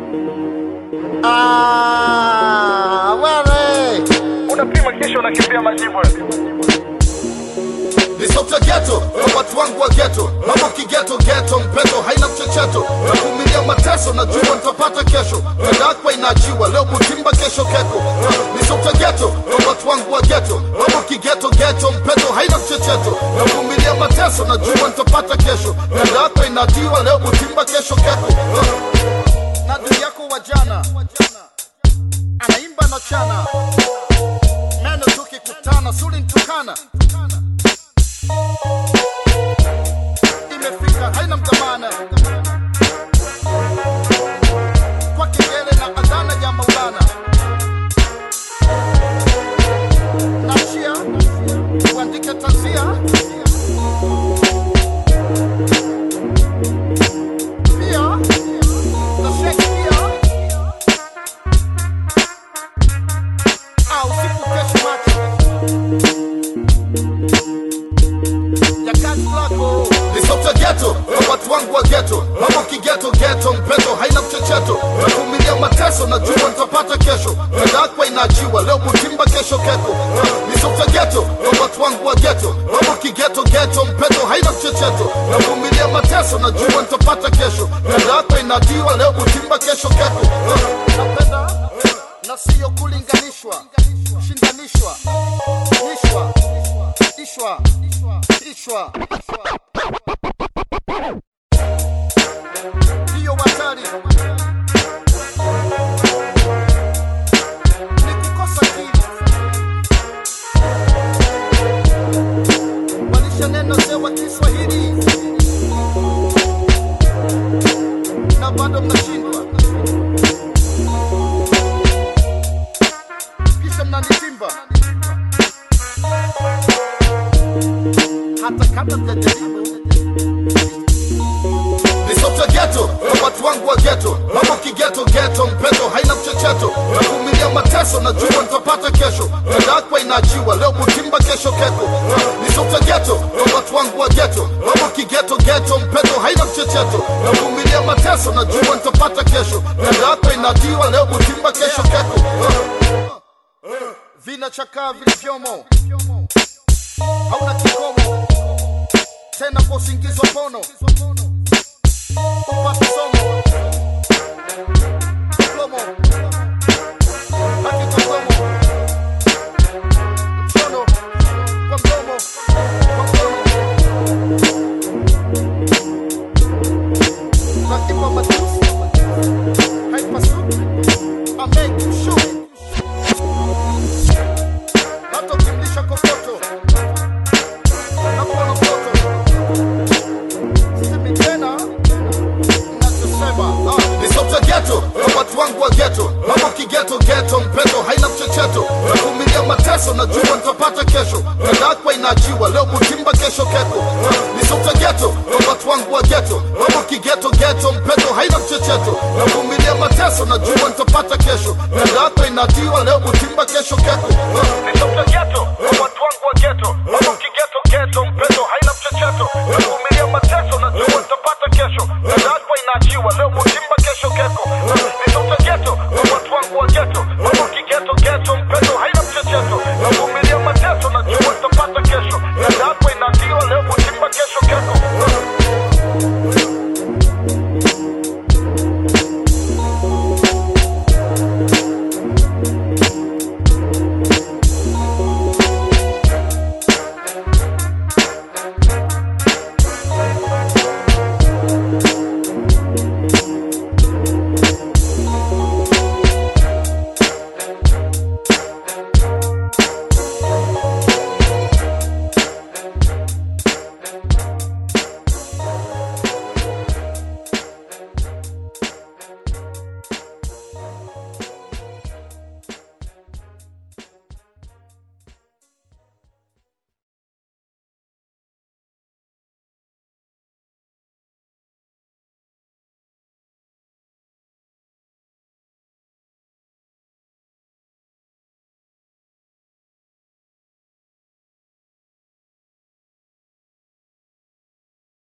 Ah, wewe Unapima kisha unakimbia majibu. ni sauti ya geto na watu wangu wa geto mambo kigeto geto mpeto haina mchecheto navumilia mateso najua nitapata kesho tandakwa inaachiwa leo mutimba kesho keko ni sauti ya geto na watu wangu wa geto mambo kigeto geto mpeto haina mchecheto navumilia mateso najua nitapata kesho tandakwa inaachiwa leo mutimba kesho keko na ndugu yako wa jana anaimba na chana meno tukikutana suli ntukana imefika haina mtamana kwa kengele na adhana ya maulana nachia uandike tanzia pia na shakespeare au sikukeshi macho ya kazi lako ni sauti ya geto na watu wangu wa geto mambo kigeto geto mpeto haina mchecheto navumilia mateso najua nitapata kesho nadakwa inaachiwa leo mutimba kesho keko ni sauti ya geto na watu wangu wa geto mambo kigeto geto mpeto haina mchecheto navumilia mateso najua nitapata kesho nadakwa inaachiwa leo mutimba kesho keko napenda na siyo kulinganishwa shindanishwa nishwa ishwa ishwa ndiyo hatari ni kukosa kili walisha neno sewa kiswahili na bado mnashindwa kisha mnanitimba hata kabla mjajaribu ni sauti ya geto na watu wangu wa geto mambo kigeto geto mpeto haina mchecheto navumilia mateso najua nitapata kesho nadakwa inaachiwa leo mutimba kesho keko ni sauti ya geto na watu wangu wa geto mambo kigeto geto mpeto haina mchecheto navumilia mateso najua nitapata kesho nadakwa inaachiwa leo mutimba kesho keko vinachakaa vilivyomo hauna kikomo tena kwa usingizi wa pono upate somo diplomo haki kwa mdomo mshono kwa mdomo kwa mdomo nakipa matusi haipasuki amekushu hata ukimlisha kokoto nakuona mtoto sisemi tena nachosema ni sauti ya geto na watu wangu wa geto mambo kigeto geto mpeto haina mchecheto navumilia mateso najua nitapata kesho nadakwa inaachiwa leo mutimba kesho keko ni sauti ya geto na watu wangu wa geto mambo kigeto geto mpeto haina mchecheto navumilia mateso najua nitapata kesho nadakwa inaachiwa leo mutimba kesho keko Ni sauti ya geto na watu wangu wa geto. Mambo kigeto geto mpeto haina mchecheto. Navumilia mateso najua nitapata kesho. Nadakwa inaachiwa leo mutimba kesho keko. Ni sauti ya geto na watu wangu wa geto. Mambo kigeto geto mpeto haina mchecheto. Navumilia mateso najua nitapata kesho. Nadakwa inaachiwa leo mutimba kesho keko.